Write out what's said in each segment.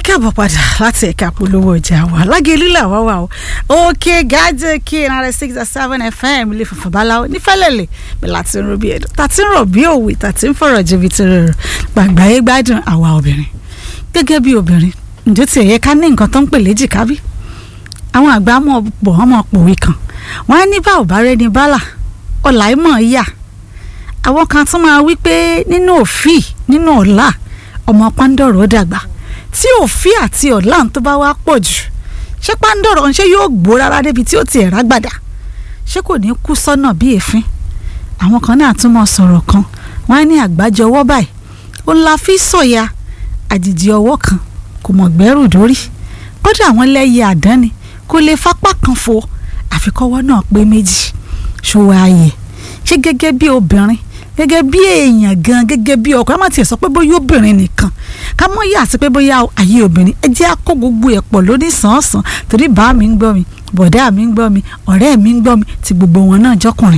káàbọ̀ padà láti ẹ̀ka polówó ọjà wa lágẹ̀lú làwa wà o òkè gájẹ́ kí náírà six and seven fm ilé funfun báláwo nífẹ̀lẹ́lẹ̀ bí láti ń ro bí ẹ̀dùn tàti ń rọ̀ bí òwe tàti ń fọ̀rọ̀ jẹ̀bi ti rẹ̀ rẹ̀ gbàgbáyé gbádùn àwa obìnrin gẹ́gẹ́ bí obìnrin ǹjẹ́ tí ẹ̀yẹ ká ní nǹkan tó ń pè léjìká bí àwọn àgbà mọ̀ bọ̀ wọ́n mọ̀ pòwe kan wọ́n á ní bá ò bá rẹ́ ní bálà ọ̀là ìmọ̀ yà àwọn kan tún máa wí pé nínú òfì nínú ọ̀la ọmọ pàǹdọ̀rọ̀ dàgbà tí òfì àti ọ̀la tó bá wá pọ̀ jù ṣé pàǹdọ̀rọ̀ ṣé yóò gbó rárá débi tí ó ti ẹ̀ rágbàdà ṣé kò ní kú sọ́nà bí èéfín àwọn kan náà tún mọ̀ sọ̀rọ̀ kan wọ́n á ní àgbájọ ọwọ́ báyìí ó ń la fi sọ̀yà àjèjì ọwọ́ kan kò mọ̀ gbẹ́rù dórí kódà àwọn lẹ́yẹ àdánni kò lè fapá kan fo àfikọ́wọ́ náà pé méjì ṣòwò ààyè ṣé gẹ́gẹ́ bí obìnrin gẹ́gẹ́ bí èèyàn gan gẹ́gẹ́ bí ọkọ ẹ má tiẹ̀ sọ pé bóyá obìnrin nìkan ká mọ́ yà sí pé bóyá ayé obìnrin ẹ jẹ́ àkó gbogbo ẹ̀ pọ̀ lóní sàn-án torí bá mi ń gbọ́ mi bọ̀dá mi ń gbọ́ mi ọ̀rẹ́ mi ń gbọ́ mi ti gbogbo wọn náà jọkùnrin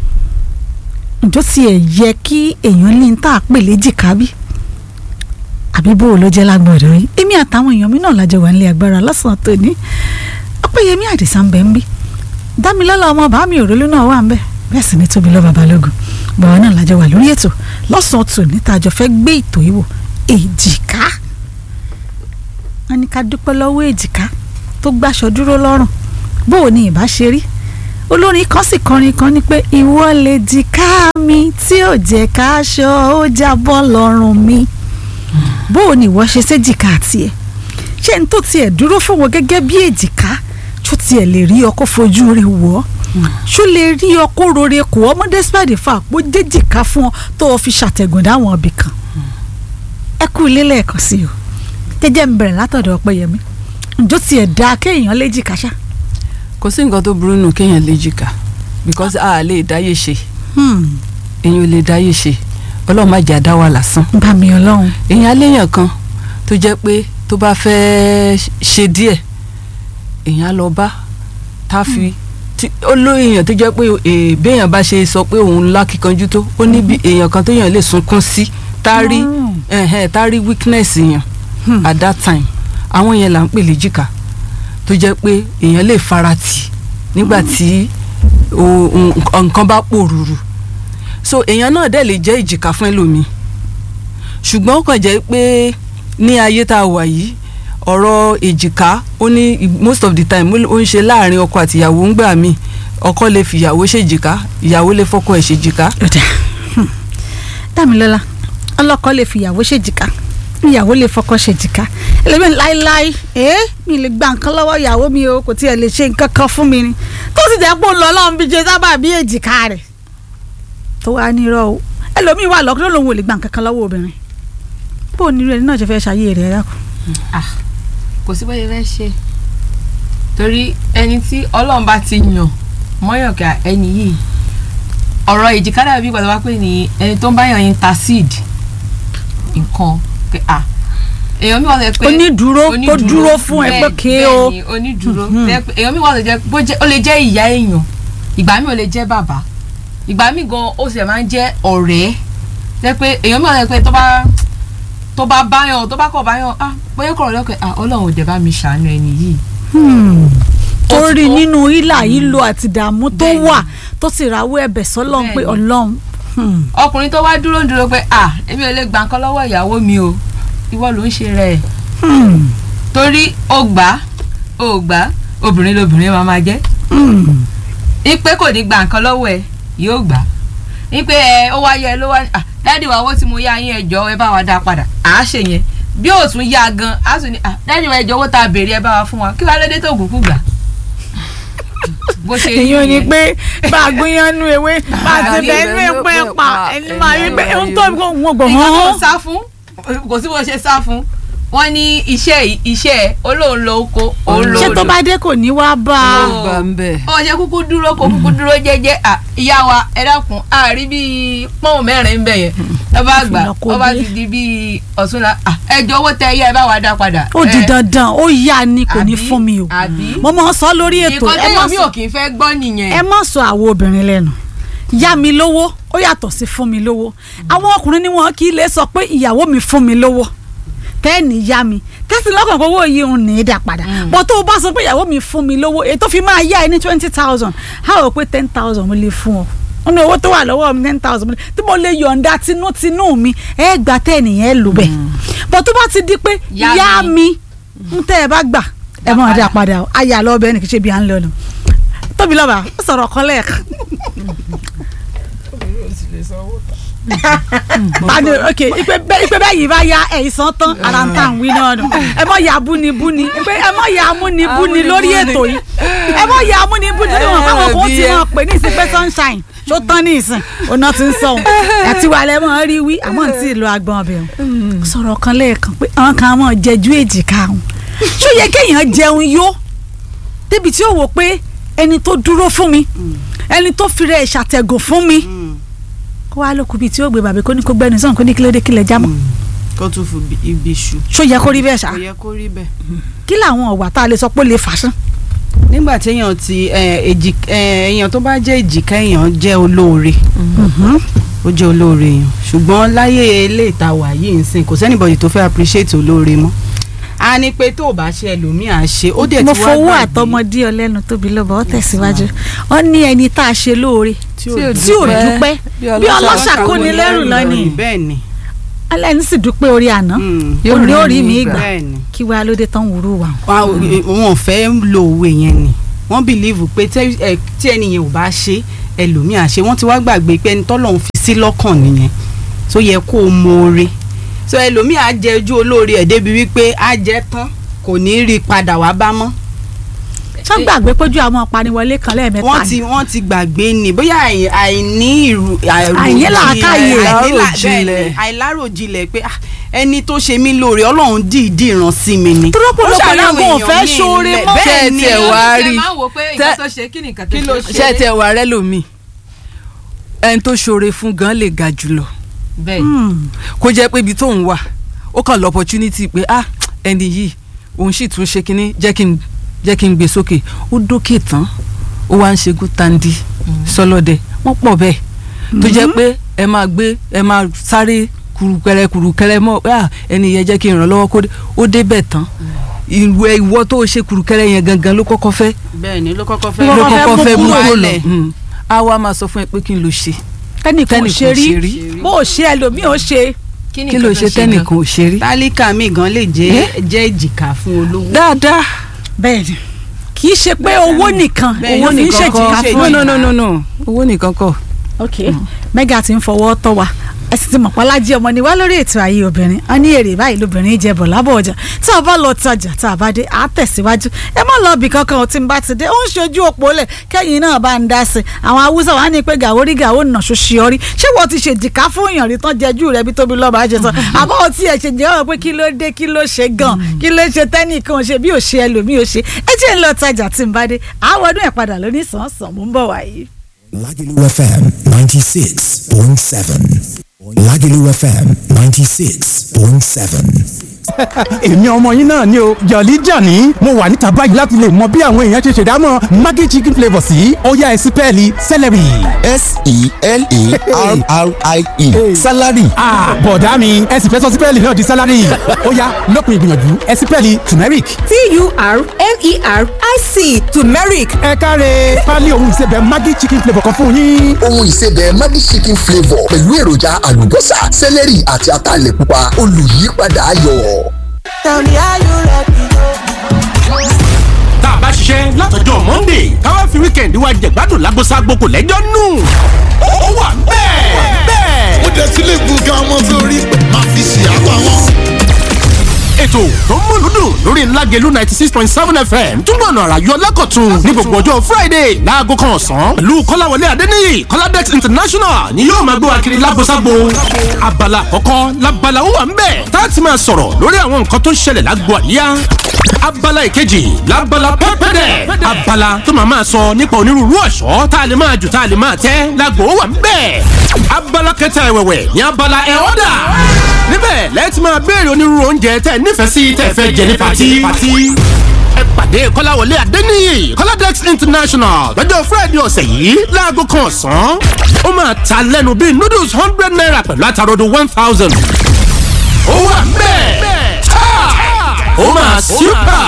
ǹjọ́ tiẹ̀ yẹ kí èèyàn ní tá a pè léjìká bí àbí bó o ló jẹ́ lágbọ̀dọ̀ yìí èmi àtàwọn èèyàn mi náà lájọ wà nílé agbára lọ́sàn-án tòní ọpẹ́yẹmí àdìsá ń bẹ ń bí dámilọ́lá ọmọ bàámi òrólú náà wà ń bẹ bẹ́ẹ̀ sì ni tóbi lọ́ba balógun bàbá náà lájọ wà lórí ètò lọ́sàn-án tò níta àjọ fẹ́ gbé ètò ìwò èjìká wọn ní ká dúpẹ́ lọ́wọ́ èjìká tó gbàṣọ dúró lọ́rùn bó o ní ìbá ṣe rí olórin kan sì kọrin kan ní pé ìwọ lè jìká mi tí ò jẹ́ káṣọ ó jábọ́ lọ́rùn mi bó o ní ìwọ ṣe séjìká tiẹ̀ ṣé n tó tiẹ̀ dúró fún wọn gẹ́gẹ́ bí èjìká tó tiẹ̀ lè rí ọkọ̀ fojú rẹ̀ wọ̀ ọ́ ṣó lè rí ọkọ rore kò ọmọdé spade fà pé jẹjìká fún ọ tó o fi ṣàtẹ̀gùn dáwọn ibì kan ẹ kú ilé lẹ́ẹ̀kan sí o jẹ́jẹ́ ń bẹ̀rẹ̀ látọ̀dọ̀ ọpẹ́yẹmí ǹjọ́ tiẹ̀ dáa kéèyàn léjìká ṣá. kò sí nǹkan tó burú nù kéèyàn léjìká because a lè dáyé ṣe èyàn ò lè dáyé ṣe ọlọ́run má jẹ́ àdá wa lásán. bá mi ọlọ́run. èyàn aléyàn kan tó jẹ́ pé tó bá fẹ́ ṣe díẹ̀ èyàn á lọ bá tá a fi. Hmm tí olóyìn tó jẹ́ pé béèyàn bá ṣe sọ pé òun lákìkanjú tó ó ní bí èèyàn kan téèyàn lè sunkún sí tárí tárí weakness yẹn at that time àwọn yẹn là ń pè léjìká tó jẹ́ pé èèyàn lè farati nígbà tí nǹkan bá pòrúurú so èèyàn náà dẹ̀ lè jẹ́ ìjìká fún ẹlòmíì ṣùgbọ́n ó kàn jẹ́ pé ní ayé tá a wà yìí ọ̀rọ̀ èjìká ó ní most of the time ó ń ṣe láàrin ọkọ àti ìyàwó ń gbà mí ọkọ lè fi ìyàwó ṣèjìká ìyàwó lè fọkọ ẹ̀ ṣèjìká. dámilọ́lá ọlọ́kọ lè fi ìyàwó ṣèjìká ìyàwó lè fọkọ ṣèjìká ẹlẹ́mìí láéláé ẹ́ mi lè gba nǹkan lọ́wọ́ ìyàwó mi o kò tiẹ̀ lè ṣe nǹkan kan fún mi ni tó sì jẹ́ pé ó lọ ọlọ́run bí jẹ sábà bí èjìká rẹ̀ tó wá nírọ̀ o ẹlòmíì wà lọ́kọ́ lòun ò lè gba nǹkan kan lọ́wọ́ obìnrin bó o nírú ẹni náà ṣe fẹ́ ṣayé rẹ̀ ẹ̀dá kan kò sí bóyá fẹ́ ṣe torí ẹni tí ọlọ́run bá ti yàn mọ́yànkà ẹni yìí ọ̀rọ̀ èjìká dàbí ìgbà tó wá pé ní ẹni tó ń bá yàn intercede nǹkan pé à èèyàn mi wà lẹ pé onídùúró tó dúró fún ẹ pé ké o bẹ́ẹ̀ni onídùúró èèyàn mi wà lẹ jẹ ó lè jẹ́ ìyá èèyàn ìgbà mi ò lè jẹ́ bàbá ìgbà mi gan ó sì máa ń jẹ́ ọ̀rẹ́ jẹ́ pé èèyàn mi wà lẹ pé tó bá tó bá báyàn tó bá kọ̀ báyàn ah bóyá kọ̀rọ̀ lọ́kẹ́ ah ọlọ́run ò dẹ̀ bá mi ṣàánú ẹni yìí. torí nínú ìlà ìlò àti ìdààmú tó wà tó sì rawọ́ ẹ̀bẹ̀ sọ́lọ́run pé ọlọ́run. ọkùnrin tó wá dúró dúró pé ah èmi ò lè gbà nǹkan lọ́wọ́ ìyàwó mi o ìwọ ló ń ṣe rẹ̀ torí ó gbà ó gbà obìnrin lobìnrin máa máa jẹ́ ipe kò ní gbà nǹkan lọ́wọ́ ẹ yóò gbà ipe ẹ ó wá yẹ ló wá ah dáàdi wa owó tí mo yá yín ẹjọ́ ẹ bá wa dá padà à á ṣe yẹn bí ó tún yá gan á tún ní dáàdi wa ẹjọ́ owó tá a béèrè ẹ bá wa fún wa kí wàá lóde tó kúkú gbà. bó ṣe rí yẹn ni pé bá a gbóyán nú ewé bá a ti bẹ nú epo ẹ pa ẹni máa rí pé ohun tó wọn gbọ hàn. ìgbà tó sá fún kò sí bó ṣe sá fún wọ́n ní iṣẹ́ iṣẹ́ olóhùn lọ oko òun lọ ṣé tó bá dé kò ní wá bá a. ó gbà ń bẹ̀. ó ṣe kúkú dúró kó kúkú dúró jẹ́jẹ́ ìyá wa ẹ dákun àárí bíi pọ́ùn mẹ́rin ń bẹ̀ yẹn ẹ bá gbà ọ bá ti di bíi ọ̀túnla ẹjọ́ owó tẹ ẹyẹ ẹ bá wa dá padà. ó di dandan ó yá ni kò ní fún mi o mo máa sọ lórí ètò ẹ má sọ kì í fẹ́ gbọ́ nìyẹn. ẹ má sọ àwọn obìnrin lẹ́nu yá mi lówó ó yàtọ̀ sí fún mi lówó àwọn ọkùnrin ni wọn kì í lè sọ pé ìyàwó mi fún mi lówó tẹ́ẹ̀nì yá mi tẹ́sí lọ́kàn kó owó yìí ń ní í dà padà bọ́ tó o bá sọ pé ìyàwó mi fún mi lówó èyí tó fi máa yá ẹ ní twenty thousand á rò pé ten thousand mo lè fún ọ wọn ní owó tó wà lọ́wọ́ mi ten thousand tí mo lè yọ̀ǹda tinútinú mi ẹ gbà tẹ́ẹ̀nì yẹn lò bẹ́ẹ̀ bọ́ tó bá ti di pé Yá yá mi. mi ń tẹ́ ẹ bá gbà ẹ mọ̀ ọ́n dà padà o ayà lọ́ọ́ bẹ́ẹ̀ ni kì í ṣe bí à ń lọ nù tóbi lọ́ba ó sọ̀rọ̀ kan lẹ́ẹ̀kan Tani ok ipe bẹ ipe bẹ yìí bá ya ẹ̀yìn san tán ara ń tàn wí náà nù ẹ mọ̀ ya búnibúni ipe ẹ mọ̀ ya amúnibúni lórí ètò yìí ẹ mọ̀ ya amúnibúni lórí wọn báwọn kò tí wọn pè ní ìsìn pé sunshine tó tán ní ìsìn ọ̀nà tí ń sọ òun àti wàlẹ̀ mọ̀ rí wí àmọ́ n tí ì lo agbọ̀n ọbẹ̀ òun sọ̀rọ̀ kan lẹ́ẹ̀kan pé àwọn kan mọ̀ jẹjú èjìká òun ṣó yẹ kéèyàn jẹun yó débi tí ó wò pé ẹni tó dúró fún mi ẹni tó fi rẹ̀ ṣàtẹ̀gùn fún mi kó wá lókun bíi tí ó gbé bàbá kó ní kó gbẹnu sọ̀n kó ní kílódé kílẹ̀ jámọ́ kó tún fi bi- ibi ṣu. ṣó yẹ kó rí bẹ́ẹ̀ ṣá kò yẹ kó rí bẹ́ẹ̀. kí làwọn ọ̀wà tá a lè sọ pé ó lè fàṣán. nígbà tí èèyàn ti eh, èjì eh, èèyàn tó bá jẹ́ èjìká èèyàn jẹ́ olóore ó jẹ́ olóore èèyàn ṣùgbọ́n láyé ilé ìtawà yìí ń sìn kò sẹ́nìbọ̀dì tó fẹ́ appreciate olóore mọ́ a ní pé tó o bá ṣe ẹlòmíì à ṣe ó dẹ̀ ti mo wá fowó gbàgbé àtọmọdé ọlẹ́nu tóbi lọ́ba ó tẹ̀síwájú ó ní ẹni tá a ṣe lóore tí tí ò ò tí ò dúpẹ́ bí ọlọ́ṣà kó ni lẹ́rù lọ́nìí bẹ́ẹ̀ ni ẹlẹ́ni sì dúpẹ́ orí àná Mm. ó ní orí mi gbà bẹ́ẹ̀ ni kí wàá lóde tán wúrú wa. Wa- wọn ò fẹ́ lo òwe yẹn ni wọ́n bìlíìfù pé tẹ́- ẹ, tí ẹnìyẹn ò bá ṣe ẹlòmíì àṣe wọ́n ti wá gbàgbé pé ẹni tọ́lọ́run fi sí lọ́kàn nìyẹn tó yẹ kó o mọ̀ọ́re so ẹlòmíì á jẹ ojú olóore ẹ̀ débi wípé á jẹ tán kò ní rí i padà wá bá mọ́ ṣé gbàgbé pójú àwọn apaniwọlé kan lẹ́ẹ̀mẹ́ta wọ́n ni ti wọ́n ti gbàgbé ni bóyá àì- àìní ìrù Àìní làákàyè. Àìláròjinlẹ̀. àìláròjinlẹ̀ pé ah, ẹni tó ṣe mí lóore ọlọ́run dìídì ràn sí mi ni. Tọ́lọ́pọ̀lọpọ̀ Ó ṣàlàyé yẹn kò èèyàn fẹ́ míì ṣoore lẹ̀. mọ́. bẹ́ẹ̀ Tẹ́ ẹ ni tiẹ̀ wá rí. máa ń wò pé Tẹ́- nǹkan tó ṣe kí nìkan tó Kí ló ṣe. ṣé ẹ tiẹ̀ wà rẹ́ lómi ẹni tó ṣoore fún gan lè ga jùlọ bẹ́ẹ̀ Hmm. kó jẹ́ pé ibi tó ń wà ó kàn lọ opportunity pé ah ẹni yìí òun sì tún ṣe kínní jẹ́ kí n jẹ́ kí n gbé sókè ó dókè tán ó wá ń ṣe gútandi sọlọ́dẹ wọ́n pọ̀ bẹ́ẹ̀ tó jẹ́ pé ẹ máa gbé ẹ máa sáré kurukẹrẹ kurukẹrẹ mọ́ pé ah ẹni yẹn jẹ́ kí n ràn lọ́wọ́ kó dé ó débẹ̀ tán ìwọ ìwọ tó ṣe kurukẹrẹ yẹn gangan ló kọ́kọ́ fẹ́ bẹ́ẹ̀ ni ló kọ́kọ́ Ló ló fẹ́ kọ́kọ́ kọ́kọ́ fẹ́ mú mú kúrò kúrò lọ lẹ̀. Mm. á wá máa sọ fún ẹ pé kí n lọ ṣe tẹnìkan ò ṣe rí rí. bó o ṣe ẹlòmíì ò ṣe kí ló ṣe gan? tẹ́nìkan ò ṣe rí. tálíkà mi gan lè jẹ́ jẹ́ èjìká fún olówó. dáadáa bẹ́ẹ̀ ni kì í ṣe pé owó nìkan Bẹ́ẹ̀ owó ni, ní nìkan kọ́. ṣèjìká ṣe fún no ẹ. no no no no owó nìkan kọ́ ok mega ti ń fọwọ́ tọ́ wa ẹ sì ti mọ̀ pálájí ọmọ ni wá lórí ètò ayé obìnrin a ní èrè báyìí lóbìnrin jẹ bọ̀ lábọ̀ ọjà tá a bá lọ tajà tá a bá dé a tẹ̀síwájú ẹ má lọ bì kankan ò tí ń bá ti dé ó ń ṣojú òpó lẹ̀ kẹ́yìn náà bá ń dá sí i àwọn haúsá wa ní pé gàwórí gàwó nà ṣoṣì ọrí ṣé wọ́n ti ṣèjìká fún èèyàn rí tán jẹjú rẹ bí tóbi lọ́ba ṣe sọ àbọ̀ ò tiẹ̀ ṣe jẹ́ ọ̀rọ̀ pé kí ló dé kí ló ṣe gan kí ló ṣe tẹ́nìkan ṣe bí ò ṣe ẹlòmíì ò ṣe ẹ jẹ́ ń lọ tajà tí ń bá dé àwọn ọdún ẹ̀ padà lóní sàn sàn mú ń bọ̀ wáyé. Lagelu FM 96.7. Lagelu FM 96.7. èmi ọmọ yín náà ni o jọ̀lí jàní mo wà níta báyìí láti lè mọ bí àwọn èèyàn ṣe ṣèdámọ̀ maggi chicken flavour sí ọ̀yá ẹ̀sìn pẹ́ẹ́lí celery. S-E-L-E-R-R-I-E. Salary. Ah, bọ̀dá mi ẹ̀sìn fẹ́ sọ sí pẹ́ẹ́lí náà di salary ó yá lópin ìgbìyànjú ẹ̀sìn pẹ́ẹ́lí turmeric. T-U-R-M-E-R-I-C turmeric ẹ káre pálí ohun ìsebẹ̀ maggi chicken flavour kan fún yín. ohun ìsebẹ̀ Maggi chicken flavour pẹ̀lú èròjà àlùbọ́sà sẹ́lẹ̀rì àti ataalẹ̀ pupa olùyípadà ayọ̀. tá a bá ṣiṣẹ́ látọjọ́ monday káwá fi weekend wa jẹ̀gbádùn lágbóṣágbó kò lẹ́jọ́ nù. ó wà bẹ́ẹ̀ bẹ́ẹ̀. ó dẹ̀ sílé gbọ̀ngàn ọmọ sórí máa fi ṣe àpá wọn. ètò tó ń múlùú dùn lórí ńlágẹ̀lú ninety six point seven fm túbọ̀ nà àrà yọ lẹ́kọ̀tún ní gbogbo ọjọ́ friday láago kan ọ̀sán pẹ̀lú kọ́láwọlé adéníyì kọ́ládẹ́t international ni yóò máa gbé wa kiri lágbóṣágbó abala àkọ́kọ́ labala ó wà ń bẹ̀ tá a ti máa sọ̀rọ̀ lórí àwọn nǹkan tó ń ṣẹlẹ̀ lágbo àríyá abala ìkejì labala pẹ́pẹ́dẹ̀ abala tó máa máa sọ nípa onírúurú ọ̀ṣọ́ tá a lè máa jù tá a lè máa tẹ́ lágbo ó wà ń bẹ̀ abala kẹta ẹ̀wẹ̀wẹ̀ ní abala ẹ̀ ọ́dà níbẹ̀ lẹ́ẹ̀tì máa béèrè onírúurú oúnjẹ tẹ́ ẹ nífẹ̀ẹ́ sí tẹ́ ẹ fẹ́ jẹ ní pati. ẹ pàdé kọ́láwọlé adéníyì kọ́ládẹ́x international lọ́jọ́ friday ọ̀sẹ̀ yìí láago kan ọ̀sán. ó máa ta lẹ́nu bíi noodles hundred naira pẹ̀lú àtàròdo one thousand. ó wà bẹ́ẹ̀ super.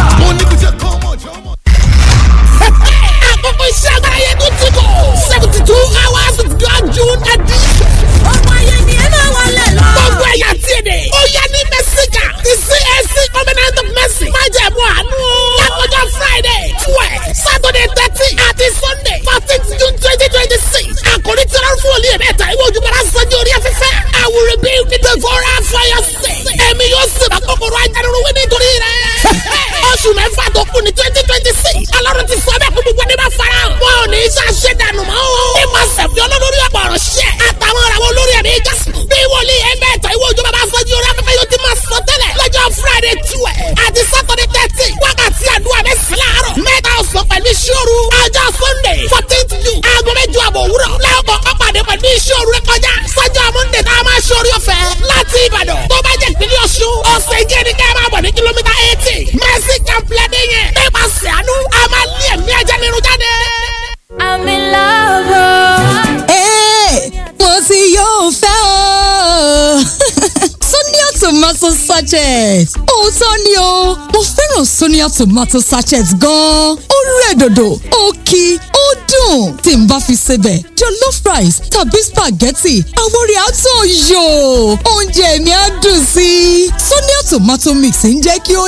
àkókò iṣẹ́ agbára yẹn tó ti kọ̀ seventy two hours of God June edition. ọmọ ayé ni ẹ máa wọlé lọ. gbogbo ẹ̀yà tí èdè. ó yá ní mẹ́síkà ti CAC covenant of mercy. má jẹ̀ mú àánú. lákòjọ Friday twelve Saturday thirteen àti Sunday fourteenth June twenty twenty six. àkòrí tí wọ́n fún olú yẹn mẹ́ta ìwé ojúbọ̀rá sanjó orí afẹ́fẹ́. I will rebuild the devourer for your sake. ẹ̀mí yóò sì bá kòkòrò ajánirun wí nítorí rẹ̀. oṣù mẹ́fà tó kù ní twenty twenty six. ọlọ́run ti sọ bẹ́ẹ̀ kó gbogbo ẹni bá fara hàn. wọn ò ní í ṣàṣẹ dànù mọ́ o. ní ma sẹ̀fì olólórí ọ̀pọ̀ ọ̀rọ̀ ṣẹ́. àtàwọn ọ̀rọ̀ àwọn olórí ẹ̀mí jásùn. bí wòlíì ẹgbẹ́ ẹ̀tọ́ ìwé òjò bàbá fọ́jú orí afẹ́fẹ́ yóò ti máa sọ tẹ́lẹ̀. lọ́jọ́ friday twelve àti saturday thirteen wákàtí àdúrà bẹ́ẹ̀ sí láàárọ̀. mẹ́ta ọ̀sán pẹ̀lú ìṣòro. ọjọ́ sunday fourteenth june aago mẹ́jọ àbọ̀ òwúrọ̀. lẹ́ọ̀kọ̀ ọ̀pàdé pẹ̀lú ìṣòro rẹ kọjá. sọ́jọ́ monday tá a máa ṣorí ọ̀fẹ́ láti ìbàdàn. tó bá jẹ́ ìpínlẹ̀ ọ̀ṣun ọ̀sẹ̀ ìjẹ́ ni ká máa bọ̀ ní kìlómítà eighty. mercy complex yẹn. nípasẹ̀ àánú a máa lé ẹ̀mí ajá nínú jáde. I'm in love. Hey, mo ti yóò fẹ́ o. Sonia tomato sachet. Òótọ́ ni o, mo fẹ́ràn Sonia tomato sachet gan-an. Ó rẹ̀ dòdò, ó kí, ó dùn. Tí n bá fi sebẹ̀, jollof rice tàbí spaghetti, àwọn orí àtọ̀ yò. Oúnjẹ mi á dùn sí i. Sonia tomato mix ń jẹ́ kí ó